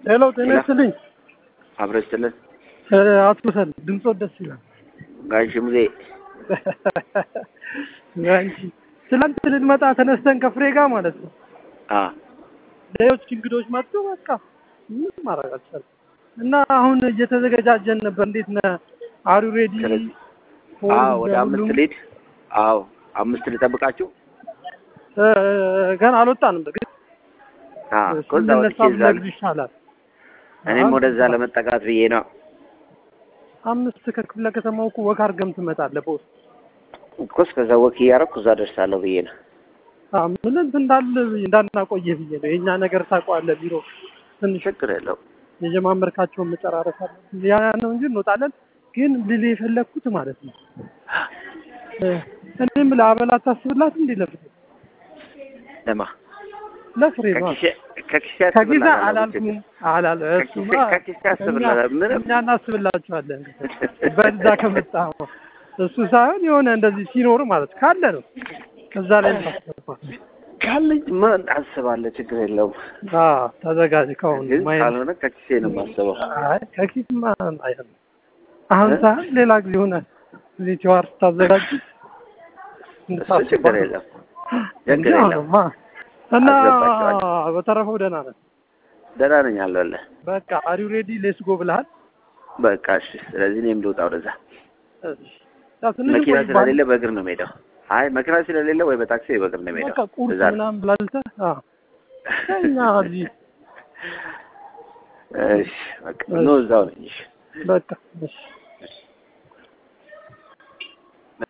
ሄሎ ጤና ይስጥልኝ። አብረ ስትልን አቶ ሰል ድምፆ ደስ ይላል። ጋሽ ሙዜ አንቺ ትላንት ልንመጣ ተነስተን ከፍሬ ጋር ማለት ነው አ ሌሎች እንግዶች መጡ። በቃ ምንም ማድረግ አልቻልኩም እና አሁን እየተዘገጃጀን ነበር። እንዴት ነህ? አሩ ሬዲ? አዎ ወደ አምስት ሊድ አዎ አምስት ልጠብቃችሁ ገና አልወጣንም። በግድ አ ከዛ ወጥቼ ስንነሳ እዛ ብነግርህ ይሻላል። እኔም ወደዛ ለመጠቃት ብዬ ነው። አምስት ከክፍለ ከተማው እኮ ወክ አድርገም ትመጣለህ በውስጥ እኮ እስከዛ ወክ እያደረኩ እዛ ደርሳለሁ ብዬ ነው። አዎ፣ ምን እንትን እንዳለ እንዳናቆየህ ብዬ ነው። የእኛ ነገር ታውቀዋለህ። ቢሮ ትንሽ ችግር የለው የጀማመርካቸውን መጨራረስ አለ ያ ነው እንጂ እንወጣለን። ግን ልል የፈለግኩት ማለት ነው እ እኔም ለአበላ ታስብላት እንዴ ለፍሬ ለማ ለፍሬ ነው ከኪሴ ከኪሴ ከጊዜ አስብልሃለሁ አላልኩም አላል እሱማ ከኪሴ አስብልሃለሁ ምንም እኛ እናስብላችኋለን በዛ ከመጣ እሱ ሳይሆን የሆነ እንደዚህ ሲኖር ማለት ካለ ነው እዛ ላይ ታስባል ካለኝ ምን አስባለሁ ችግር የለውም። አዎ ተዘጋጅ ከሆነ ግን ማየት ካልሆነ ከኪሴ ነው የማስበው። አይ ከኪስማ አይደለም አሁን ሳይሆን ሌላ ጊዜ ሆነ እዚህ ቲዋር ስታዘጋጅ እሱ ችግር የለም እንጂ ችግር የለም። አሁንማ እና አስገባቸዋለሁ። በተረፈው ደህና ነን። ደህና ነኝ አለሁልህ። በቃ አሪው ሬዲ ሌስ ጎ ብለሃል። በቃ እሺ። ስለዚህ እኔም ልውጣ ወደዛ። እሺ። ያው ትንሽ መኪና ቆይ ባል- ስለሌለ በእግር ነው የምሄደው። አይ መኪና ስለሌለ ወይ በታክሲ ወይ በእግር ነው በቃ የምሄደው። ቁርስ እዛ ነው። ምናምን ብላልተህ አዎ እኛ እዚህ እሺ በቃ ኖ እዛው ነኝ። እሺ በቃ እሺ